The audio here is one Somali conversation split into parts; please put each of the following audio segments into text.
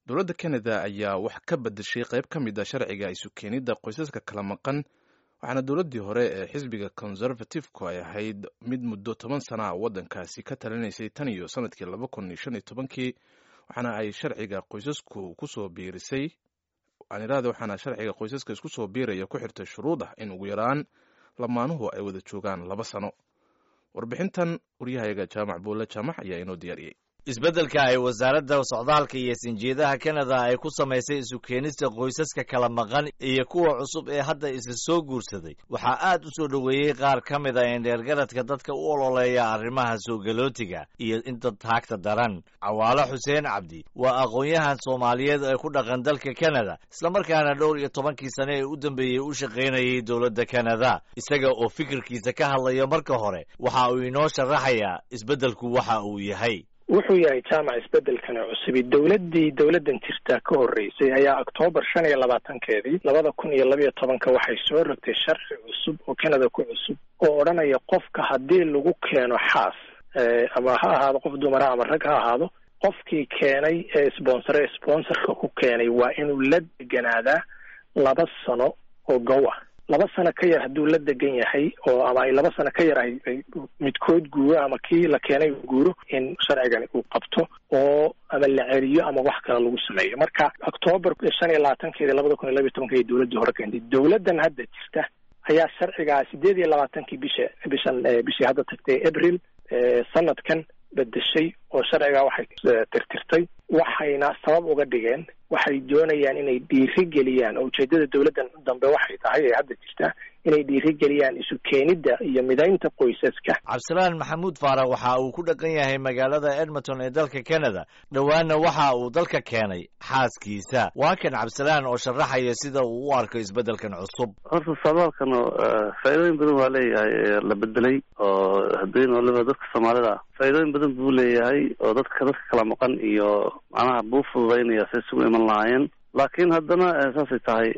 dowladda canada ayaa wax ka bedeshay qayb ka mid a sharciga isu keenidda qoysaska kala maqan waxaana dowladdii hore ee xisbiga conservative-ku ay ahayd mid muddo toban sana a waddankaasi ka talinaysay tan iyo sanadkii laba kun iyo shan iyo tobankii waxaana ay sharciga qoysasku kusoo biirisay anirada waxaana sharciga qoysaska isku soo biiraya ku xirtay shuruud ah in ugu yaraan lamaanuhu ay wada joogaan laba sano warbixintan waryahayaga jaamac buulle jaamac ayaa inoo diyaariyey isbeddelka ay wasaaradda socdaalka iyo sinjeedaha kanada ay ku samaysay isu keenista qoysaska kala maqan iyo kuwa cusub ee hadda isla soo guursaday waxaa aad u soo dhoweeyey qaar ka mid a indheergaradka dadka u ololeeya arrimaha soogalootiga iyo inta taagta daran cawaalo xuseen cabdi waa aqoon-yahan soomaaliyeed ee ku dhaqan dalka kanada islamarkaana dhowr iyo tobankii sane ee u dambeeyey u shaqaynayay dowladda kanada isaga oo fikirkiisa ka hadlaya marka hore waxa uu inoo sharaxayaa isbeddelku waxa uu yahay wuxuu yahay jaamac isbedelkani cusubi dowladdii dowladdan jirta ka horreysay ayaa oktoobar shan iyo labaatankeedii labada kun iyo labiyo tobanka waxay soo rogtay sharci cusub oo canada ku cusub oo odhanaya qofka haddii lagu keeno xaas ama ha ahaado qof dumara ama rag ha ahaado qofkii keenay ee sponsore sponsorka ku keenay waa inuu la deganaadaa laba sano oo gow ah laba sano ka yar hadduu la degan yahay oo ama ay laba sano ka yar ay midkood guuro ama kii la keenay guuro in sharcigani uu qabto oo ama la celiyo ama wax kale lagu sameeyo marka octoobar shan iyo labaatankeedi labada kun iyo labiyo tobanka dowladdii hore keentay dowladdan hadda jirta ayaa sharcigaa sideed iyo labaatankii bisha bishan bishii hadda tagtay abril sanadkan bedeshay oo sharcigaa waxay tirtirtay waxayna sabab uga dhigeen waxay doonayaan inay dhiirigeliyaan oo ujeedada dowladdan dambe waxay tahay ee hadda jirta inay dhiirigeliyaan isu keenidda iyo midaynta qoysaska cabdisalaan maxamuud faarax waxa uu ku dhaqan yahay magaalada edmonton ee dalka canada dhowaanna waxa uu dalka keenay xaaskiisa waa kan cabdisalaan oo sharaxaya sida uu u arko isbeddelkan cusub horta socdaalkan faa'iidooyin badan waa leeyahay la bedelay oo haddii waliba dadka soomaalida faa'iidooyin badan buu leeyahay oo dadka dadka kala maqan iyo macnaha buu fududaynaya say isugu iman lahaayeen laakiin haddana saasay tahay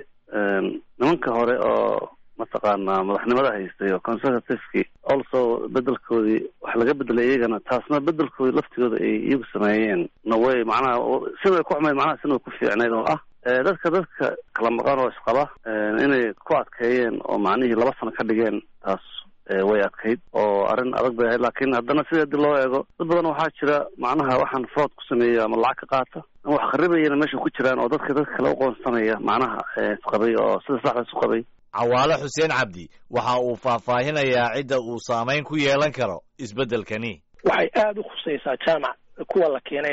nimanka hore oo mataqaanaa madaxnimada haystay oo conservativeki also bedelkoodii wax laga bedelay iyagana taasna bedelkoodii laftigooda ay iyagu sameeyeen naway macnaha sida ku xumayd macnaha sina ku fiicnayd oo ah dadka dadka kala maqan oo isqaba inay ku adkeeyeen oo macnihii laba sano ka dhigeen taas way adkayd oo arrin adag bay ahayd laakiin haddana sida hadii loo eego dad badan waxaa jira macnaha waxaan fraud ku sameeya ama lacag ka qaata ama wax kharibayana meesha ku jiraan oo dadka dadka kale uqoonsanaya macnaha isqabay oo sida saxda isu qabay cawaalo xuseen cabdi waxa uu faahfaahinayaa cidda uu saamayn ku yeelan karo isbeddelkani waxay aada u khusaysaa jaamac kuwa la keenay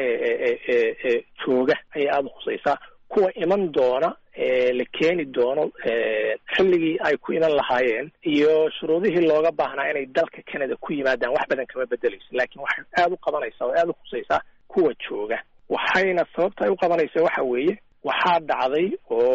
ee ee jooga ayay aada u khusaysaa kuwa iman doona ee la keeni doono xilligii ay ku iman lahaayeen iyo shuruudihii looga baahnaa inay dalka canada ku yimaadaan wax badan kama bedeleyso laakiin waxay aada u qabanaysaa oo aada u khusaysaa kuwa jooga waxayna sababta ay u qabanaysaa waxa weeye waxaa dhacday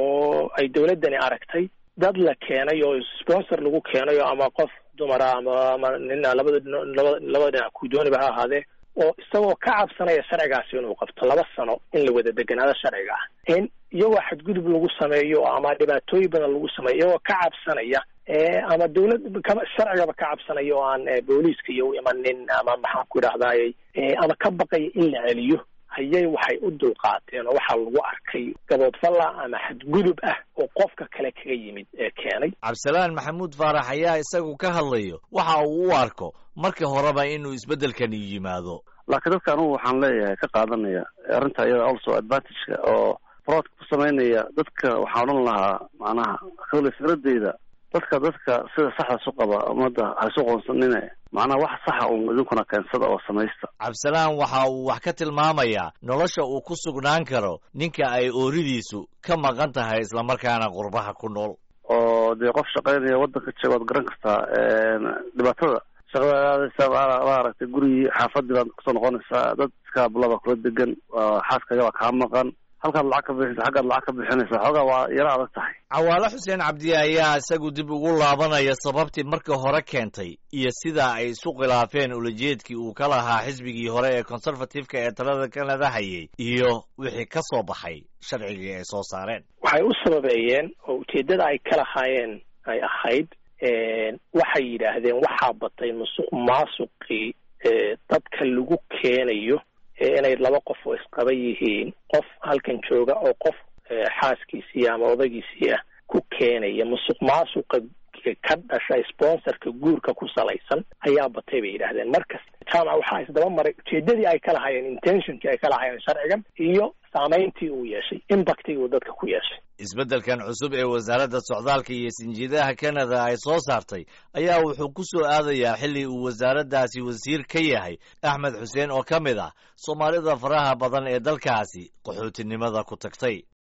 oo ay dowladdani aragtay dad la keenay oo sponsor lagu keenayo ama qof dumara ama ama nina labada laba labada dhinac ku dooniba ha ahaadee oo isagoo ka cabsanaya sharcigaasi inuu qabto laba sano in la wada deganaado sharciga ah in iyagoo xadgudub lagu sameeyo ama dhibaatooyin badan lagu sameeyo iyagoo ka cabsanaya ama dawlad kama sharcigaba ka cabsanaya oo aan booliiska iyo u imanin ama maxaan ku idhahdayy ama ka baqaya in la celiyo ayay waxay u dulqaateen oo waxaa lagu arkay gaboodfalla ama xadgudub ah oo qofka kale kaga yimid ee keenay cabdisalaan maxamuud faarax ayaa isagu ka hadlayo waxa uu u arko marka horeba inuu isbeddelkani yimaado laakiin dadka anugu waxaan leeyahay ka qaadanaya arrinta iyada also advantageka oo fraudka ku samaynaya dadka waxaan odhan lahaa macnaha kale fikradeyda dadka dadka sida saxda isu qaba ummadda ha isu qoonsanine macnaha wax saxa un idinkuna keensada oo samaysta cabdisalaan waxa uu wax ka tilmaamayaa nolosha uu ku sugnaan karo ninka ay ooridiisu ka maqan tahay islamarkaana qurbaha ku nool oo dee qof shaqaynaya waddanka jega waad garan kartaa dhibaatada shaqadaadaysa waa aragtay gurigii xaafadii baad kusoo noqonaysaa dad iskaabulaba kula degan xaaskaaga baa kaa maqan halkaad lacag ka bixinaysa xaggaad lacag ka bixinaysa xoogaa waa yaro adag tahay cawaalo xuseen cabdi ayaa isagu dib ugu laabanaya sababtii marka hore keentay iyo sida ay isu khilaafeen ulajeedkii uu ka lahaa xisbigii hore ee conservative-ka ee talada canada hayay iyo wixii ka soo baxay sharcigii ay soo saareen waxay u sababeeyeen oo ujeeddada ay ka lahaayeen ay ahayd waxay yidhaahdeen waxaa batay musuq maasuqii dadka lagu keenayo inay laba qof oo isqaba yihiin qof halkan jooga oo qof xaaskiisii ama odagiisii ah ku keenaya musuq maasuqa ka dhasha sponsorka guurka ku salaysan ayaa batay bay yidhaahdeen markas jaamac waxaa isdaba maray ujeedadii ay ka lahaayeen intentionkii ay ka lahaayeen sharcigan iyo saameyntii uu yeeshay impactigii uu dadka ku yeeshay isbeddelkan cusub ee wasaaradda socdaalka iyo sinjiidaha canada ay soo saartay ayaa wuxuu ku soo aadayaa xilli uu wasaaraddaasi wasiir ka yahay axmed xuseen oo ka mid ah soomaalida faraha badan ee dalkaasi qaxootinimada ku tagtay